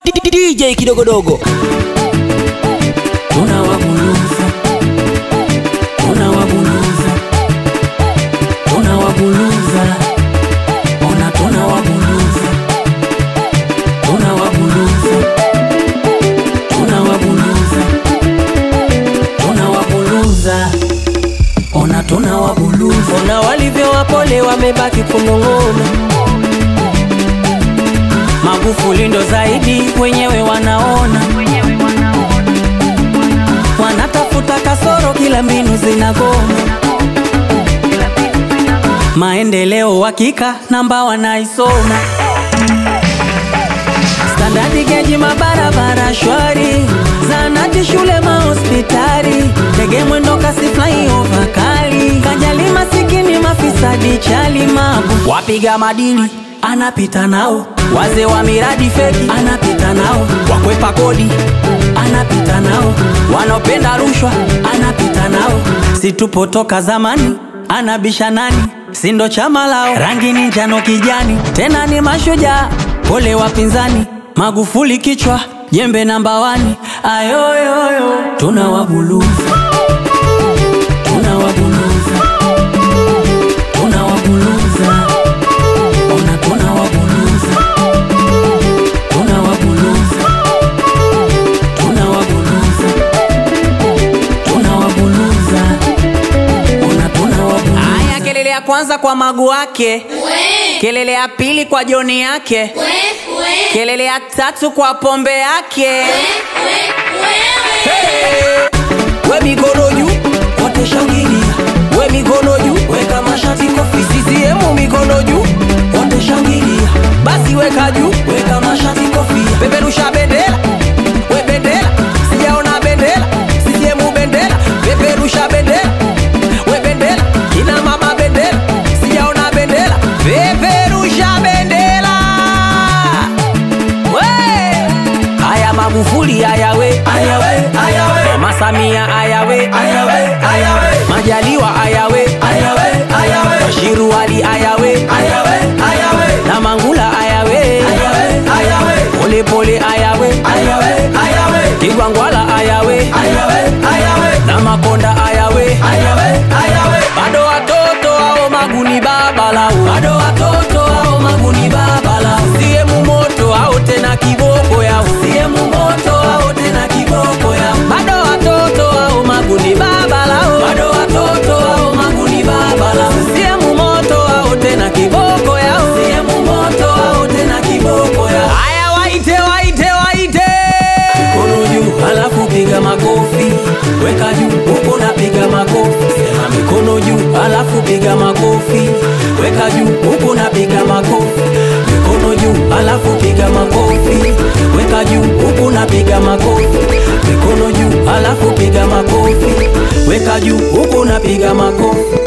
DJ kidogodogo tunawabuluza tunawabuluza tunawabuluza ona tunawabuluza tunawabuluza tunawabuluza tunawabuluza ona tunawabuluza ona walivyo wapole wamebaki kunong'ona Magufuli ndo zaidi, wenyewe wanaona, wanatafuta kasoro, kila mbinu zinagoma. Maendeleo hakika, namba wanaisoma, standadi geji, mabarabara shwari, zanati, shule, mahospitali, ndege mwendo kasi, flyover kali, kajali masikini, mafisadi, chali, mabu, wapiga madili anapita nao, wazee wa miradi feki anapita nao, wakwepa kodi anapita nao, wanaopenda rushwa anapita nao, situpotoka zamani anabisha nani, sindo chama lao, rangi ni njano kijani, tena ni mashujaa, pole wapinzani, Magufuli kichwa jembe namba wani, ayoyoyo tunawabuluza tunawabuluza tunawabuluza ona tunawabuluza tunawabuluza tunawabuluza tunawabuluza ona tunawabuluza haya kelele ya kwanza kwa magu wake kelele ya pili kwa joni yake kelele ya tatu kwa pombe yake we mikono juu wote shangilia we mikono juu weka mashati kofi CCM mikono juu wote shangilia basi weka juu weka mashati kofi peperusha bendera we bendera sijaona bendera CCM bendera peperusha bendera we bendera kina mama bendera sijaona bendera peperusha bendera we haya Magufuli haya we haya we haya we Mama Samia haya we haya we haya we Majaliwa haya we haya we haya we Bashiru Ali haya we haya we haya we na Mangula haya we haya we haya we Pole pole haya we haya we haya we Kigwangwala haya we haya we haya we na Makonda haya we haya we haya we bado watoto hao maguni baba lao bado watoto hao maguni baba lao siemu moto hao tena kiboko yao siemu moto hao tena kiboko yao bado watoto hao maguni baba lao bado watoto hao maguni baba lao siemu moto hao tena kiboko yao siemu moto hao tena kiboko yao haya waite waite waite mikono juu halafu piga makofi weka juu huko napiga makofi sema mikono juu halafu piga makofi weka juu huko napiga makofi mikono juu halafu piga makofi weka juu huko napiga makofi mikono juu halafu piga makofi weka juu huko napiga makofi